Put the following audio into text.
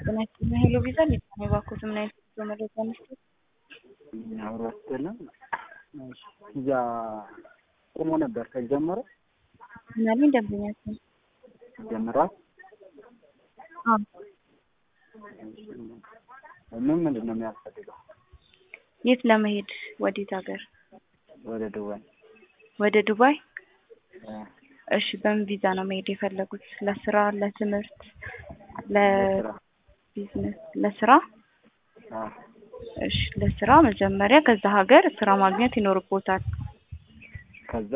ጤና ይስጥልኝ ሄሎ ቪዛ ሊባል የባኮት ምን አይነት በመረጃ መስጠት አብሮ አስጥልን ቪዛ ቆሞ ነበር ከጀመረ ምናልኝ ደንበኛችን ጀምሯል። ምን ምንድን ነው የሚያስፈልገው? የት ለመሄድ ወዴት ሀገር ወደ ዱባይ ወደ ዱባይ እ እሺ በምን ቪዛ ነው መሄድ የፈለጉት ለስራ ለትምህርት ለስራ ለቢዝነስ ለስራ አ እሺ ለስራ መጀመሪያ ከዛ ሀገር ስራ ማግኘት ይኖርቦታል ከዛ